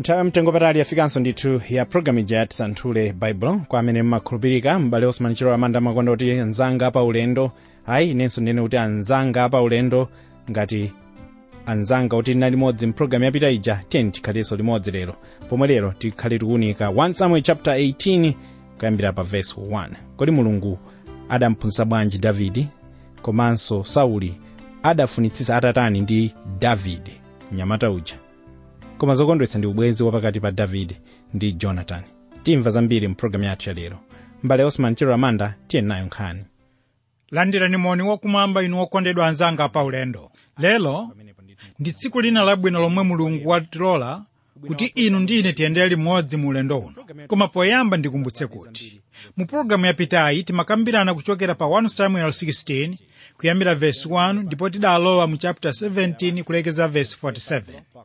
nthawi mtengo patali yafikanso ndithu ya programu ija ya tisanthule baibulo kwa amene mmakhulupirika m'bale osman chiro amanda makonda kuti anzanga pa ulendo ayi inenso ndine kuti anzanga pa ulendo ngati anzanga kuti tinali limodzi mpulogalamu yapita ija tiyeni tikhalenso limodzi lero pomwe lero tikhale tikuunika 1 samuel chapter 18 kuyambira pa verse 1 kodi mulungu adamphunzitsa bwanji davidi komanso sauli adafunitsitsa atatani ndi davide mnyamata uja koma zokondwetsa ndi ubwenzi wapakati pa davide ndi jonatani timva zambiri mpulogalamu yathu ya lero mbale osman chiro amanda tiyeni nayo nkhani landirani moni wakumwamba inu okondedwa anzanga pa ulendo lero ndi tsiku lina labwino lomwe mulungu watilola kuti inu ndi ine tiyendere limodzi mu ulendo uno koma poyamba ndikumbutse kuti mu pologalamu yapitayi timakambirana kuchokera pa 1 samuel 16 kuyambira vesi 1 ndipo tidalowa mu chapter 17 kulekeza vesi 47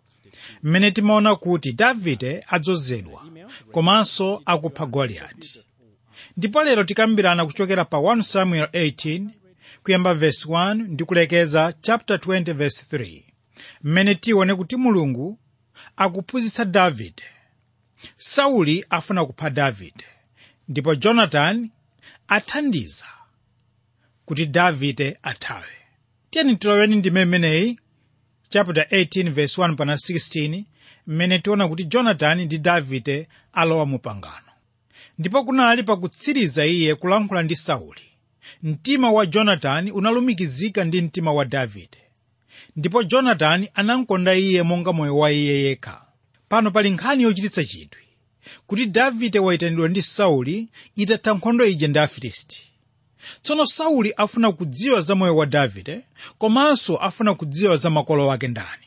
mmene timaona kuti davide adzozedwa komanso akupha goliyati ndipo lero tikambirana kuchokera pa 1 samuel 18 kuyamba vesi 1 ndi kulekeza chapter 20 vesi 3 mmene tione kuti mulungu akuphunzitsa davide sauli afuna kupha davide ndipo jonatani athandiza kuti davide athawe tiyeni tiloweni ndime imeneyi chapter 18 verse 1 pana 16 mmene tiona kuti jonatani ndi davide alowa mu pangano ndipo kunali pakutsiriza iye kulankhula ndi sauli mtima wa jonatani unalumikizika ndi mtima wa davide ndipo jonatani anamkonda iye monga moyo wa iye yekha pano pali nkhani yochititsa chidwi kuti davide wayitanidwa ndi sauli itatha nkhondo ija ndi afilisti tsono sauli afuna kudziwa za moyo wa davide komanso afuna kudziwa za makolo ake ndani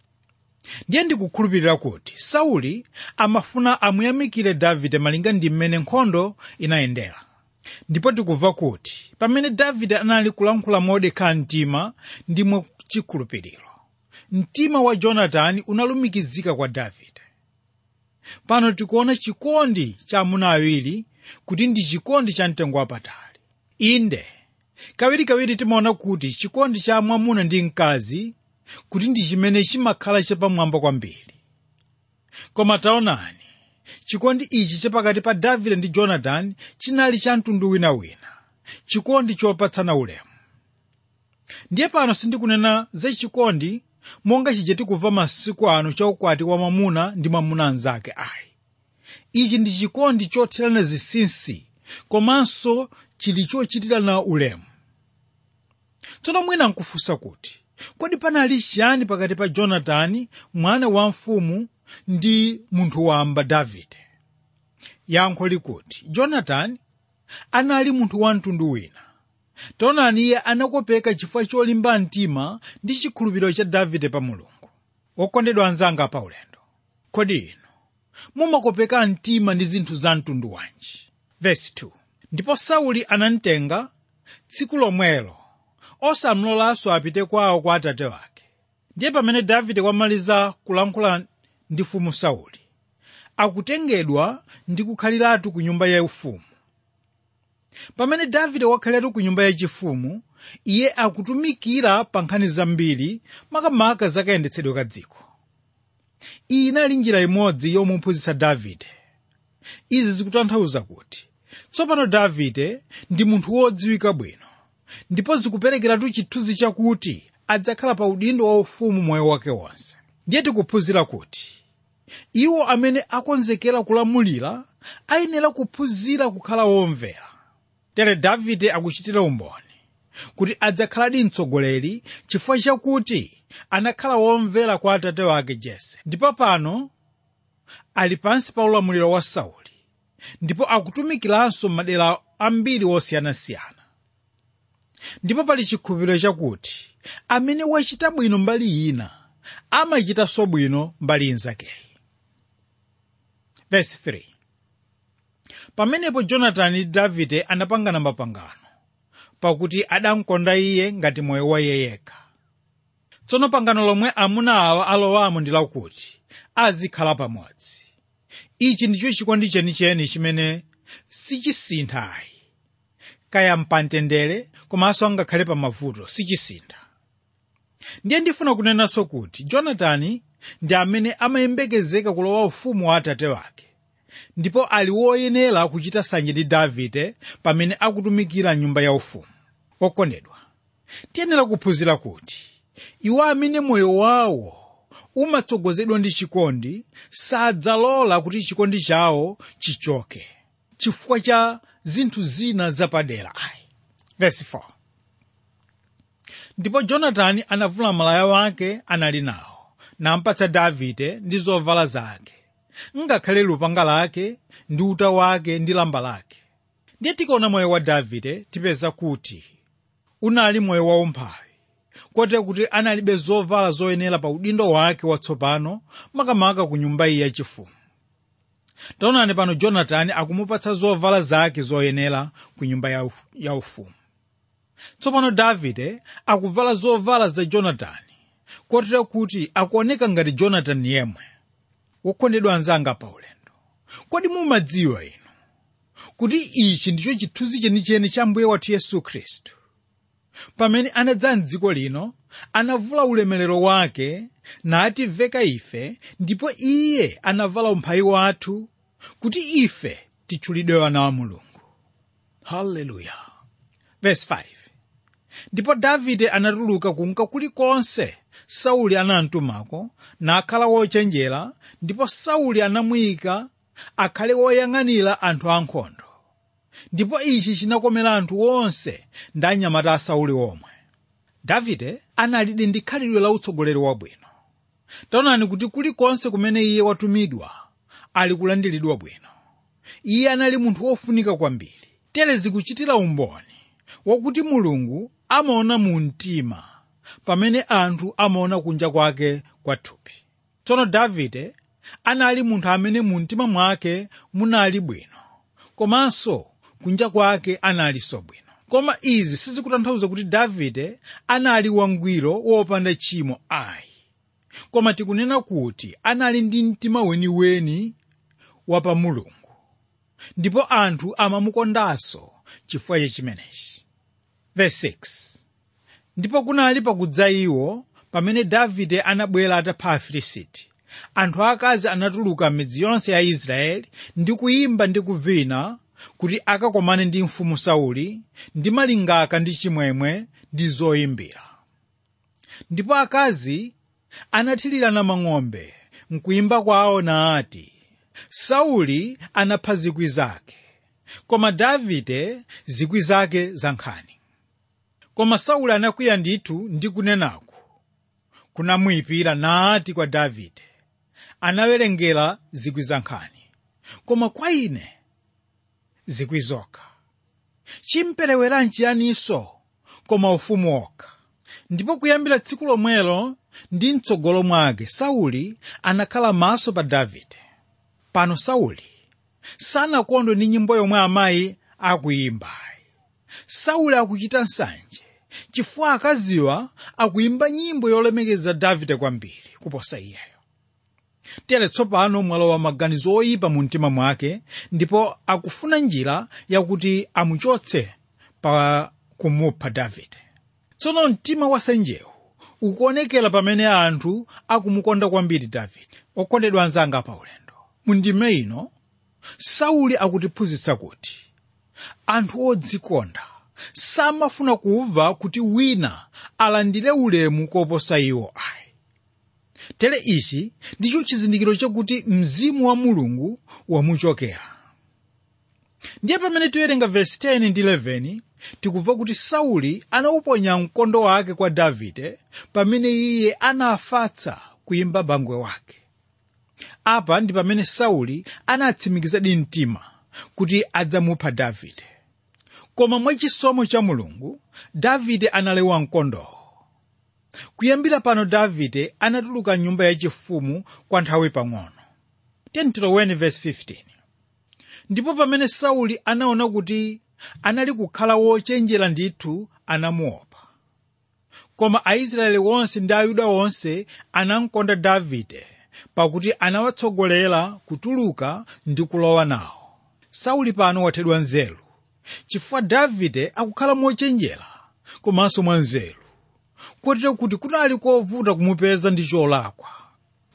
ndiye ndikukhulupirira kuti sauli amafuna amuyamikire davide malinga ndi mmene nkhondo inayendera ndipo tikumva kuti pamene davide anali kulankhula modekha mtima ndi mwachikhulupiriro mtima wa jonatani unalumikizika kwa davide pano tikuona chikondi cha amuna awiri kuti ndi chikondi cha mtengo wapatali inde kawirikawiri timaona kuti chikondi cha mwamuna ndi mkazi kuti ndi chimene chimakhala chapamwamba kwambiri koma taonani chikondi ichi chapakati pa davide ndi jonatani chinali cha mtundu winawina chikondi chopatsana ulemu ndiye pano sindikunena za chikondi monga chija tikumva masiku ano cha ukwati wa mwamuna ndi mwamuna anzake ayi ichi ndi chikondi chothirana zinsinsi komanso chili chochitirana ulemu tsono mwina nkufunsa kuti kodi panali chiyani pakati pa jonatani mwana wa mfumu ndi munthu wamba davide yankho likuti jonatani anali munthu wa mtundu wina taonani iye anakopeka chifukwa cholimba mtima ndi chikhulupiriro cha davide pa mulungu wokondedwa anzanga pa ulendo kodi inu mumakopeka mtima ndi zinthu za mtundu wanji vesi 2 ndipo sauli anamtenga tsiku lomwelo osamlolanso apite kwawo kwa atate wake ndiye pamene davide wamaliza kulankhula ndi mfumu sauli akutengedwa ndi kukhaliratu ku nyumba yaufumu pamene davide wakhaliratu ku nyumba yachifumu iye akutumikira pa nkhani zambiri makamaka zakayendetsedwe ka dziko iyi inali njira imodzi yomuphunzitsa davide izi zikutanthauza kuti tsopano davide ndi munthu wodziwika bwino ndipo zikuperekeratu chithunzi chakuti adzakhala pa udindo waufumu moyo wake wonse ndiye tikuphunzira kuti iwo amene akonzekera kulamulira ayenera kuphunzira kukhala womvera tere davide akuchitira umboni kuti adzakhaladi mtsogoleri chifukwa chakuti anakhala womvera kwa atate wake jese ndipo pano ali pansi pa ulamuliro wa sauli ndipo akutumikiranso madera ambiri osiyanasiyana ndipo pali chikhulupiriro chakuti amene wachita bwino mbali ina amachitanso bwino mbali inzakeyi Verse 3 pamenepo jonatani ndi davide anapangana mapangano pakuti adamkonda iye ngati moyo wa iye yekha tsono pangano lomwe amuna awa alowamo ndi lakuti azikhala pamodzi ichi ndicho chikondi chenicheni chimene sichisintha ayi kaya mpamtendere komanso angakhale pa mavuto sichisintha ndiye ndifuna kunenanso kuti jonatani ndi amene amayembekezeka kulowa ufumu wa atate wake ndipo ali woyenera kuchita sanje ndi davide pamene akutumikira nyumba yaufumu okondedwa tiyenera kuphunzira kuti iwo amene moyo wawo umatsogozedwa ndi chikondi sadzalola kuti chikondi chawo chichoke chifukwa cha zinthu zina zapadera ayi verse 4 ndipo jonatani anavula malaya wake anali nawo nampatsa davide ndi zovala zake ngakhale lupanga lake ndi uta wake ndi lamba lake ndiye tikaona moyo wa davide tipeza kuti unali moyo waumphawi kote kuti analibe zovala zoyenera pa udindo wake watsopano makamaka ku nyumba iyi yachifumu taonani pano jonatani akumupatsa zovala zake zoyenera ku nyumba ya uf- ya ufumu tsopano davide akuvala zovala za jonatani kotero kuti akuoneka ngati jonatani yemwe wokondedwa anzanga pa ulendo kodi mumadziwa inu kuti ichi ndicho chithunzi chenicheni cha mbuye wathu yesu khristu pamene anadza mdziko lino anavula ulemerero wake nativeka ife ndipo iye anavala umphawi wathu kuti ife titchulidwe ana wa mulungu haleluya verse 5 ndipo davide anatuluka kunka kulikonse sauli anamtumako nakhala wochenjera ndipo sauli anamuyika akhale woyang'anira anthu ankhondo ndipo ichi chinakomera anthu onse ndi anyamata a sauli omwe davide analidi ndi khalidwe la utsogoleri wabwino taonani kuti kulikonse kumene iye watumidwa ali kulandiridwa bwino iye anali munthu wofunika kwambiri tere zikuchitira umboni wakuti mulungu amaona mu mtima pamene anthu amaona kunja kwake kwa thupi tsono davide anali munthu amene mu mtima mwake munali bwino komanso kunja kwake analinso bwino koma izi sizikutanthauza kuti davide anali wangwiro wopanda tchimo ayi koma tikunena kuti anali ndi mtima weniweni wa pa mulungu ndipo anthu amamukondanso chifukwa cha chimenechi verse 6 ndipo kunali pakudza iwo pamene davide anabwera atapha afilisiti anthu akazi anatuluka m'midzi yonse ya israeli ndi kuyimba ndi kuvina kuti akakomane ndi mfumu sauli ndi malingaka ndi chimwemwe ndi zoyimbira ndipo akazi anathirirana mang'ombe mkuyimba kwawo naati sauli anapha zikwi zake koma davide zikwi zake zankhani koma sauli anakwiya ndithu ndi kunenaku kunamuyipira naati kwa davide anawerengera zikwi zankhani koma kwa ine zikwi zokha chimperewera nchiyaninso koma ufumu wokha ndipo kuyambira tsiku lomwelo ndi mtsogolo mwake sauli anakhala maso pa davide pano sauli sanakondwe ndi nyimbo yomwe amayi akuyimbayi sauli akuchita nsanje chifukwa akaziwa akuyimba nyimbo yolemekeza davide kwambiri kuposa iyeyo tere tsopano mwalowa maganizo oyipa mu mtima mwake ndipo akufuna njira yakuti amuchotse pa kumupha davide tsono mtima wa nsanjewu ukuonekera pamene anthu akumukonda kwambiri davide okondedwa anzanga pa ulendo mu ndime ino sauli akutiphunzitsa kuti anthu odzikonda samafuna kumva kuti wina alandire ulemu koposa iwo ayi tere ichi ndicho chizindikiro chakuti mzimu wa mulungu wamuchokera ndiye pamene tiwerenga vesi 10 ndi 11 tikumva kuti sauli anauponya mkondo wake kwa davide pamene iye anafatsa kuyimba bangwe wake apa ndi pamene sauli anatsimikizadi mtima kuti adzamupha davide koma mwachisomo cha mulungu davide analewa mkondowo kuyambira pano davide anatuluka nyumba yachifumu kwa nthawi pang'ono 10:15 ndipo pamene sauli anaona kuti anali kukhala wochenjera ndithu anamuopa koma aisraeli onse ndi ayuda onse anamkonda davide pakuti anawatsogolera kutuluka ndi kulowa nawo sauli pano wathedwa nzeru chifukwa davide akukhala mochenjera komanso mwanzeru kotero kuti kunali kovuta kumupeza ndi cholakwa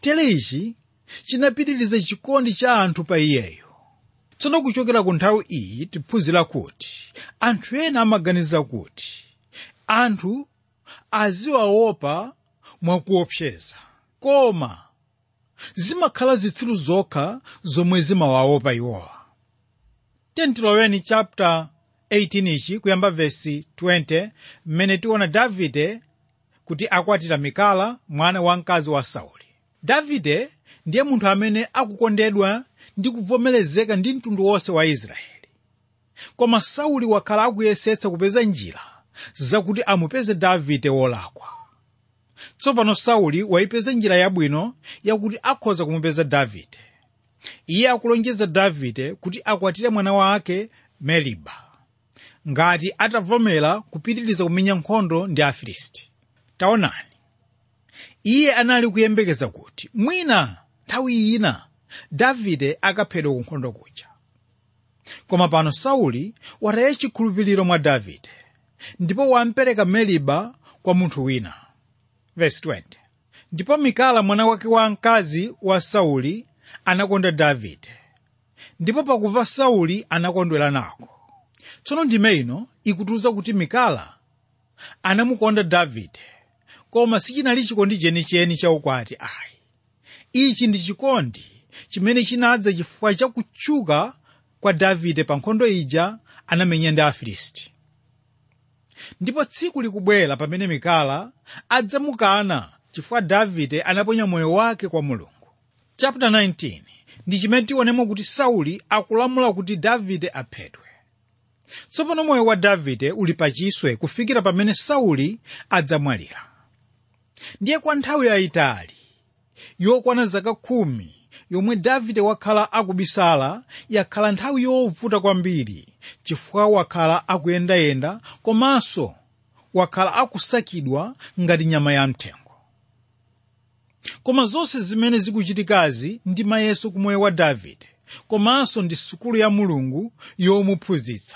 tere ichi chinapitiriza chikondi cha anthu pa iyeyo tsono kuchokera ku nthawi iyi tiphunzira kuti anthu ena amaganiza kuti anthu aziwaopa mwakuopseza koma zimakhala zitsiru zokha zomwe zimawaopa iwowa tentiloweni chapter 18 ichi kuyamba vesi 20 mmene tiona davide kuti akwatira mikala mwana wamkazi wa sauli davide ndiye munthu amene akukondedwa ndi kuvomerezeka ndi mtundu wonse wa israeli koma sauli wakhala akuyesetsa kupeza njira zakuti amupeze davide wolakwa tsopano sauli wayipeza njira yabwino yakuti akhoza kumupeza davide iye akulonjeza davide kuti akwatire mwana wake meriba ngati atavomera kupitiriza kumenya nkhondo ndi afilisti taonani iye anali kuyembekeza kuti mwina nthawi ina davide akaphedwa ku nkhondo kuja koma pano sauli wataya chikhulupiriro mwa davide ndipo wampereka meriba kwa munthu wina Verse 20. ndipo mikala mwana wake wamkazi wa sauli anakonda davide ndipo pakumva sauli anakondwera nako tsono ndime ino ikutiuza kuti mikala anamukonda davide koma sichinali chikondi chenicheni chaukwati ayi ichi ndi chikondi chimene chinadza chifukwa cha kutchuka kwa davide pa nkhondo ija anamenya ndi afilisti ndipo tsiku likubwera pamene mikala adzamukana chifukwa davide anaponya moyo wake kwa mulungu chapter 19 ndi chimene tionemo kuti sauli akulamula kuti davide aphedwe tsopano moyo wa davide uli pachiswe kufikira pamene sauli adzamwalira ndiye kwa nthawi yayitali yokwana zaka khumi yomwe davide wakhala akubisala yakhala nthawi yovuta kwambiri chifukwa wakhala akuyendayenda komanso wakhala akusakidwa ngati nyama ya mthengo koma zonse zimene zikuchitikazi ndi mayeso kumoyo wa davide komanso ndi sukulu ya mulungu yomuphunzitsa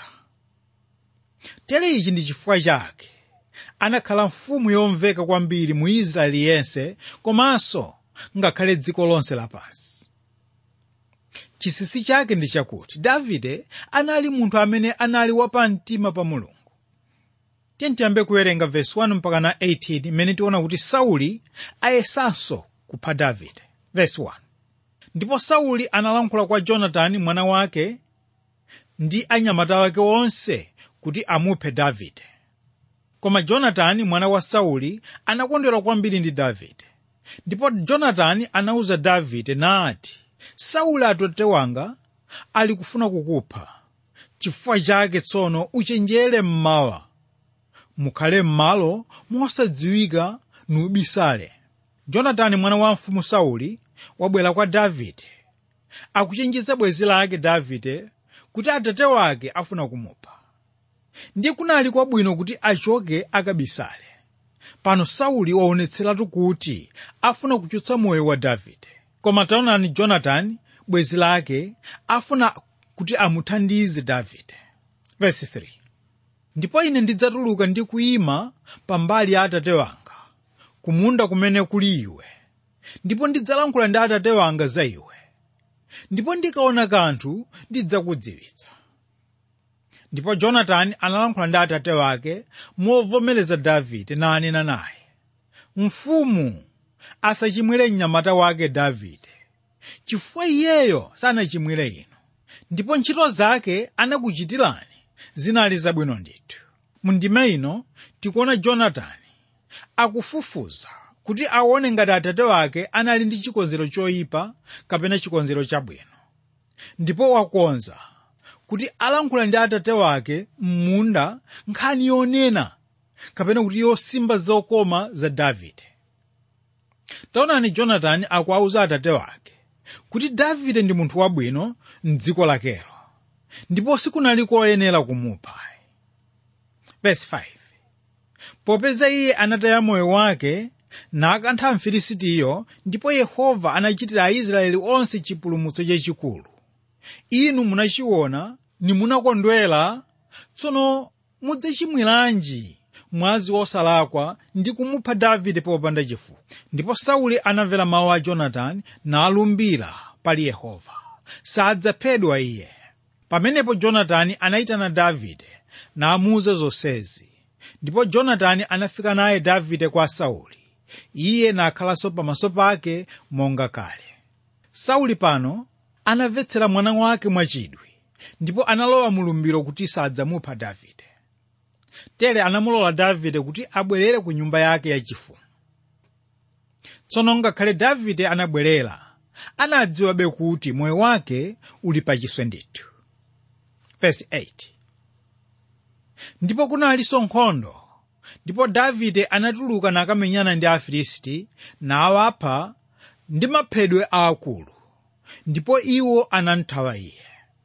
tere ichi ndi chifukwa chake anakhala mfumu yomveka kwambiri mu israeli yense komanso ngakhale dziko lonse lapansi chisisi chake ndi chakuti davide anali munthu amene anali wapamtima pa mulungu tiyambe kuwerenga vesi 1 mpaka na 18 imene tiona kuti sauli ayesanso kupha davide vesi 1 ndipo sauli analankhula kwa jonatani mwana wake ndi anyamata wake onse kuti amuphe davide koma jonatani mwana wa sauli anakondwera kwambiri ndi davide ndipo jonatani anawuza davide nati sauli atate wanga ali kufuna kukupha chifukwa chake tsono uchenjere mmawa mukhale m'malo mosadziwika nubisale jonatani mwana wa mfumu sauli wabwera kwa davide akuchenjeza bwenzi lake davide kuti atate wake afuna kumupha ndiye kunali kwabwino kuti achoke akabisale pano sauli waonetseratu kuti afuna kuchotsa moyo wa davide koma taonani jonatani bwenzi lake afuna kuti amuthandize davide Verse 3. ndipo ine ndidzatuluka ndi kuyima pambali ya atate wanga kumunda kumene kuli iwe ndipo ndidzalankhula ndi atate wanga za iwe ndipo ndikaona kanthu ndidzakudziwitsa ndipo jonatani analankhula ndi atate wake movomereza davide nanena naye mfumu asachimwire mnyamata wake davide chifukwa iyeyo sanachimwire inu ndipo ntchito zake anakuchitirani zinali zabwino ndithu mundime ino tikuona jonatani akufufuza kuti aone ngati atate wake anali ndi chikonzero choyipa kapena chikonzero chabwino ndipo wakonza kuti alankhula ndi atate wake m'munda nkhani yonena kapena kuti yosimba zokoma za davide taonani jonatani akuwauza atate wake kuti davide ndi munthu wabwino mdziko lakelo ndipo sikunali koyenera kumupha Verse 5. popeza iye anataya moyo wake nakantha mfilisitiyo ndipo yehova anachitira aisraeli onse chipulumutso chachikulu inu munachiona nimunakondwera tsono mudzachimwiranji mwazi wosalakwa ndi kumupha davide popanda chifukwa ndipo sauli anamvera mawu a jonatani nalumbira pali yehova sadzaphedwa iye pamenepo jonatani anayitana davide namuwuza zonsezi ndipo jonatani anafika naye davide kwa sauli iye nakhalanso pamaso pake monga kale sauli pano anamvetsera mwana wake mwachidwi ndipo analowa mulumbiro kuti sadzamupha davide tere anamulola davide kuti abwerere ku nyumba yake yachifumu tsono ngakhale davide anabwerera anadziwabe kuti moyo wake uli pachiswe ndithu Verse 8 ndipo kunalinso nkhondo ndipo davide anatuluka nakamenyana ndi afilisti nawapha ndi maphedwe aakulu ndipo iwo anamthawa iye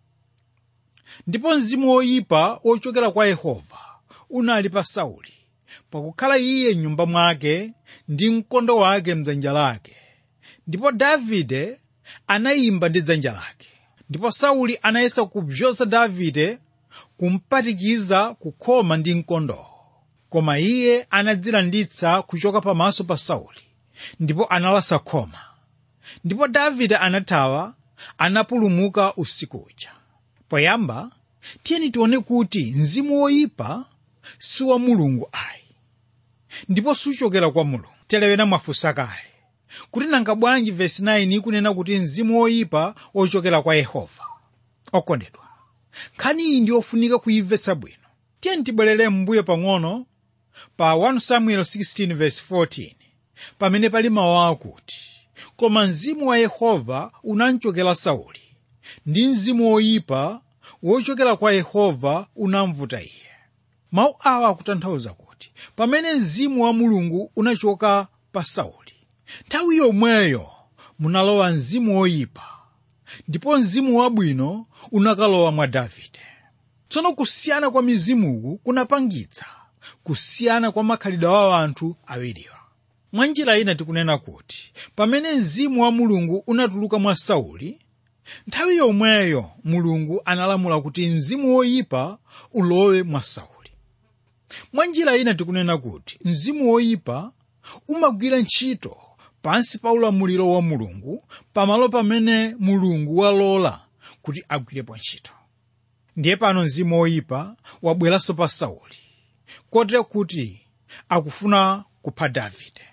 ndipo mzimu woyipa wochokera kwa yehova unali pa sauli pakukhala iye m'nyumba mwake ndi mkondo wake mdzanja lake ndipo davide anayimba ndi dzanja lake ndipo sauli anayesa kubzoza davide kumpatikiza kukhoma ndi mkondowo koma iye anadzilanditsa kuchoka pamaso pa sauli ndipo analasa khoma ndipo davide anathawa anapulumuka usiku uja poyamba tiyeni tione kuti mzimu woyipa si wa mulungu ayi ndipo suchokera kwa mulungu telewena mwafunsa kale kuti nanga bwanji vesi 9 ikunena kuti mzimu woyipa wochokera kwa yehova okondedwa nkhani iyi ndi yofunika kuyimvetsa bwino tiyeni tibwerere m'mbuyo pang'ono pa 1 samuel 16:14 pamene pali mawu akuti koma mzimu wa yehova unamchokera sauli ndi mzimu woyipa wochokera kwa yehova unamvuta iye mawu awa akutanthauza kuti pamene mzimu wa mulungu unachoka pa sauli nthawi yomweyo munalowa mzimu woyipa ndipo mzimu wabwino unakalowa mwa davide tsono kusiyana kwa mizimuku kunapangitsa kusiyana kwa makhalidwe wa anthu awiriwa mwa njira ina tikunena kuti pamene mzimu wa mulungu unatuluka mwa sauli nthawi yomweyo mulungu analamula kuti mzimu woyipa ulowe mwa sauli mwa njira ina tikunena kuti mzimu woyipa umagwira ntchito pansi pa ulamuliro wa mulungu pamalo pamene mulungu walola kuti agwirepo ntchito ndiye pano mzimu woyipa wabweranso pa sauli kotero kuti akufuna kupha davide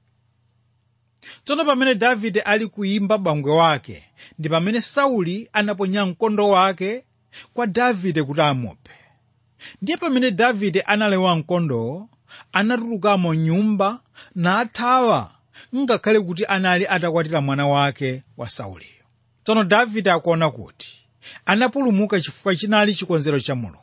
tsono pamene davide ali kuyimba bangwe wake ndi pamene sauli anaponya mkondo wake kwa davide kuti amuphe ndiye pamene davide analewa mkondowo anatulukamo nyumba nathawa ngakhale kuti anali atakwatira mwana wake wa sauliyo tsono davide akuona kuti anapulumuka chifukwa chinali chikonzero cha mulungu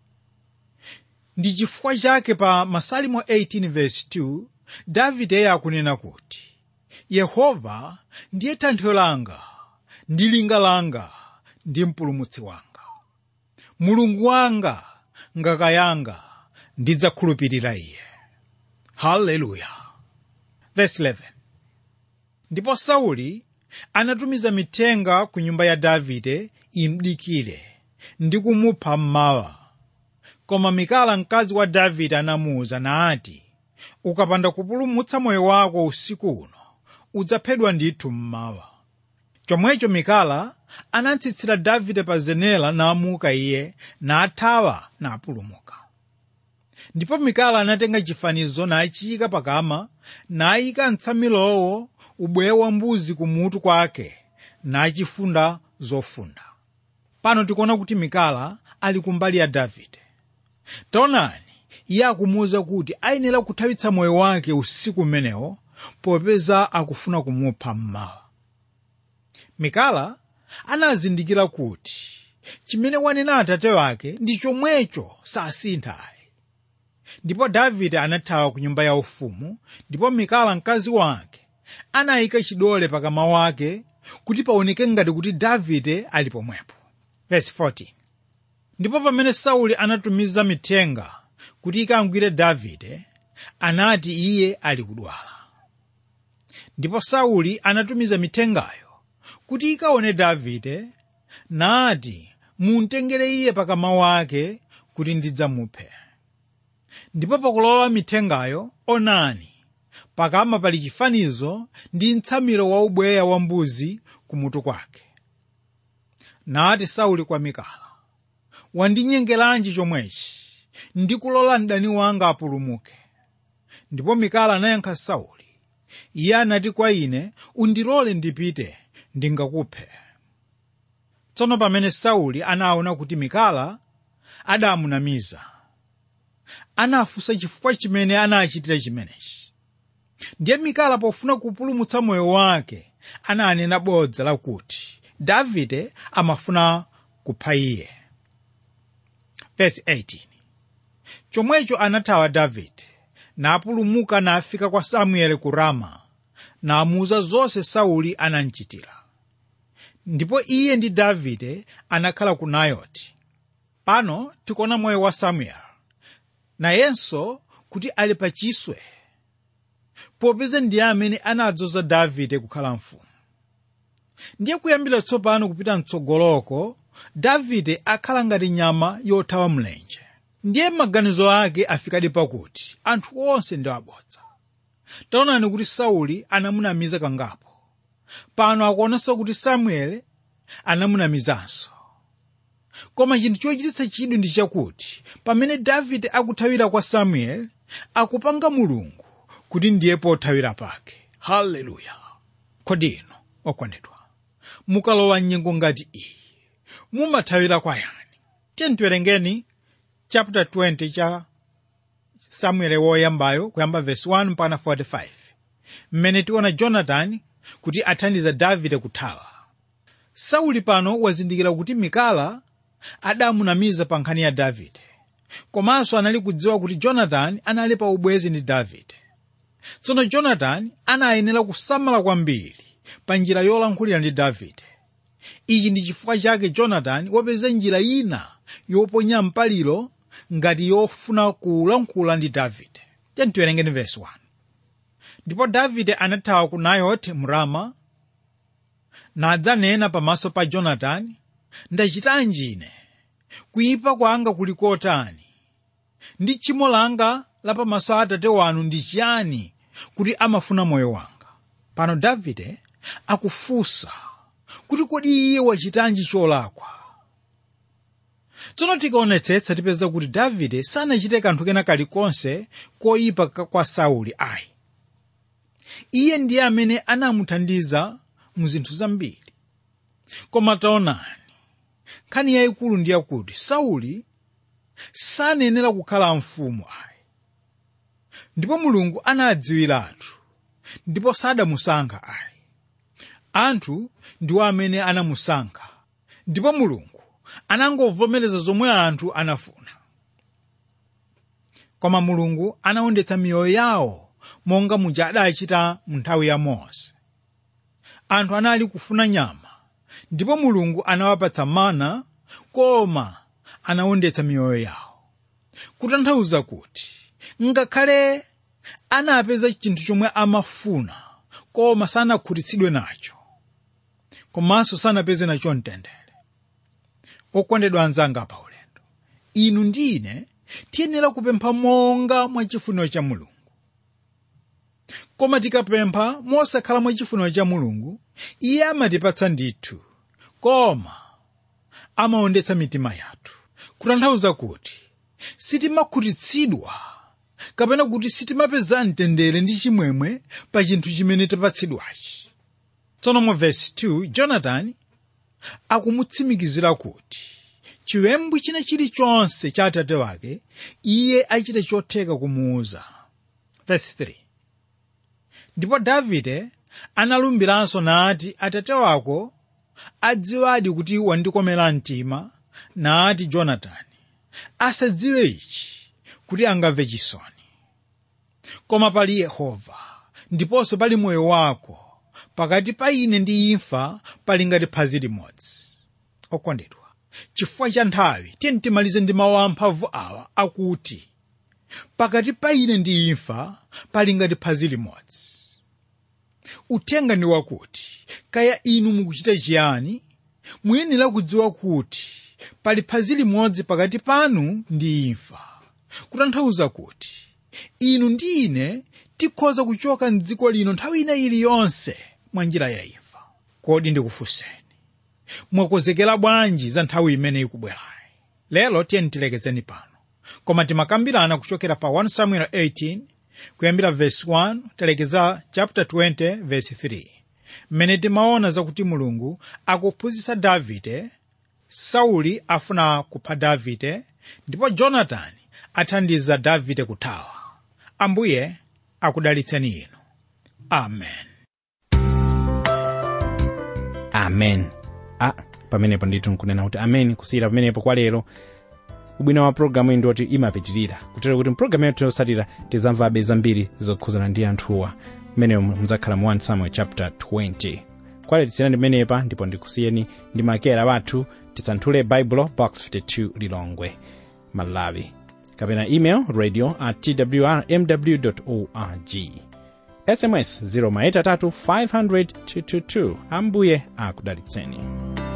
ndi chifukwa chake pa masalimo 18:2 davide akunena kuti yehova ndiye thanthwe langa ndi linga langa ndi mpulumutsi wanga mulungu wanga ngaka yanga ndidzakhulupirira iye haleluya verse 11 ndipo sauli anatumiza mithenga ku nyumba ya davide imdikire ndi kumupha mmawa koma mikala mkazi wa davide anamuwuza nati ukapanda kupulumutsa moyo wako usiku uno udzaphedwa ndithu mmawa chomwecho mikala anatsitsira davide pa zenera namuka iye nathawa napulumuka ndipo mikala anatenga chifanizo nachiyika pakama nayika mtsamilowo ubweya wa mbuzi kumutu kwake nachifunda zofunda pano tikuona kuti mikala ali kumbali ya davide taonani iye akumuwuza kuti ayenera kuthawitsa moyo wake usiku umenewo popeza akufuna kumupha mmawa mikala anazindikira kuti chimene wanena atate wake ndi chomwecho sasinthayi ndipo davide anathawa ku nyumba yaufumu ndipo mikala mkazi wake anayika chidole pakama wake kuti paoneke ngati kuti davide ali pomwepo Verse 14. ndipo pamene sauli anatumiza mithenga kuti ikangwire davide anati iye ali kudwala ndipo sauli anatumiza mithengayo kuti ikaone davide nati muntengere iye pakama wake kuti ndidzamuphe ndipo pakulowa mithengayo onani pakama pali chifanizo ndi mtsamiro wa ubweya wa mbuzi kumutu kwake nati sauli kwa mikala wandinyengeranji chomwechi ndikulola mdani wanga apulumuke ndipo mikala anayankha sauli iye anati kwa ine undilole ndipite ndingakuphe tsono pamene sauli anaona kuti mikala adamunamiza anafunsa chifukwa chimene anachitira chimenechi ndiye mikala pofuna kupulumutsa moyo wake ananena bodza lakuti davide amafuna kupha iye Verse 18 chomwecho anathawa davide napulumuka nafika kwa samueli ku rama namuuza zonse sauli anamchitira ndipo iye ndi davide anakhala ku nayoti pano tikuona moyo wa samueli nayenso kuti ali pa chiswe popeza ndiye amene anadzoza davide kukhala mfumu ndiye kuyambira tsopano kupita mtsogoloko davide akhala ngati nyama yothawa mlenje ndiye maganizo ake afikadi pakuti anthu onse ndi abodza taonani kuti sauli anamunamiza kangapo pano akuonanso kuti samueli anamunamizanso koma chinthu chochititsa chidwi ndi chakuti pamene davide akuthawira kwa samueli akupanga mulungu kuti ndiye pothawira pake haleluya kodi ino okondedwa mukalowa nyengo ngati iyi mumathawira kwa yani tiyeni tiwerengeni chapter 20 cha samueli woyambayo kuyamba verse 1 mpaka 45 mmene tiona jonatani kuti athandiza davide kuthawa sauli pano wazindikira kuti mikala adamunamiza pa nkhani ya davide komanso anali kudziwa kuti jonatani anali pa ubwezi ndi davide tsono jonatani anayenera kusamala kwambiri pa njira yolankhulira ndi davide ichi ndi chifukwa chake jonatani wapeza njira ina yoponya mpaliro ngati yofuna kulankhula ndi davide tiyeni tiwerengeni verse 1 ndipo davide anathawa ku nayoti mu rama nadzanena pamaso pa jonatani ndachitanji ine kuyipa kwanga kuli kotani ndi tchimo langa la pamaso a atate wanu ndi chiyani kuti amafuna moyo wanga pano davide akufunsa kuti kodi iye wachitanji cholakwa tsono tikaonetsetsa tipeza kuti davide sanachite kanthu kena kalikonse koyipa kwa sauli ayi iye ndiye amene anamuthandiza mu zinthu zambiri koma taonani nkhani yayikulu ndi yakuti sauli sanenera kukhala mfumu ayi ndipo mulungu anadziwiratu ndipo sadamusankha ayi anthu ndiwo amene anamusankha ndipo mulungu anangovomereza zomwe anthu anafuna koma mulungu anawondetsa miyoyo yawo monga muja adachita mu nthawi ya mose anthu anali kufuna nyama ndipo mulungu anawapatsa mana koma anawondetsa miyoyo yawo kutanthauza kuti ngakhale anapeza chinthu chomwe amafuna koma sanakhutitsidwe nacho komanso sanapeze nacho mtendere okondedwa anzanga pa ulendo inu ndi ine tiyenera kupempha monga mwa chifuniro cha mulungu koma tikapempha mosakhala mwa chifuniro cha mulungu iye amatipatsa ndithu koma amawondetsa mitima yathu kutanthauza kuti sitimakhutitsidwa kapena kuti sitimapeza mtendere ndi chimwemwe pa chinthu chimene tapatsidwachi tsono mu vesi 2 jonatani akumutsimikizira kuti chiwembu china chilichonse cha atate wake iye achite chotheka kumuuza vesi 3 ndipo davide analumbiranso nati atate wako adziwadi kuti wandikomera mtima nati jonatani asadziwe ichi kuti angamve chisoni koma pali yehova ndiponso pali moyo wako pakati pa ine ndi imfa pali ngati phazi limodzi okondedwa chifukwa cha nthawi tiyeni timalize ndi mawu amphamvu awa akuti pakati pa ine ndi imfa pali ngati phazi limodzi uthenga ndi wakuti kaya inu mukuchita chiyani muyenera kudziwa kuti pali phazi limodzi pakati panu ndi imfa kutanthauza kuti inu ndi ine tikhoza kuchoka mdziko lino nthawi ina iliyonse mwa njira ya imfa kodi ndikufunseni mwakonzekera bwanji za nthawi imene ikubwerayi lero tiyeni tilekezeni pano koma timakambirana kuchokera pa 1 samuel 18 kuyambira verse 1 talekeza chapter 20 verse 3 mmene timaona zakuti mulungu akuphunzitsa davide sauli afuna kupha davide ndipo jonatani athandiza davide kuthawa ambuye akudalitseni inu amen amen a pamenepo ndithu nkunena kuti amen kusiyira pamenepo kwa lero ubwino wa programu iyi ndiwoti imapitirira kutero kuti mpulogalamu yathu yotsatira tizamvabe zambiri zokhuzana ndi anthuwa mmeneyo mudzakhala mu 1 samuel chapter 20 kwale tisiyirani pamenepa ndipo ndikusiyeni ndi makera wathu tisanthule baibulo box 52 lilongwe malawi kapena email radio at twrmw org sms 0 500 222 ambuye akudalitseni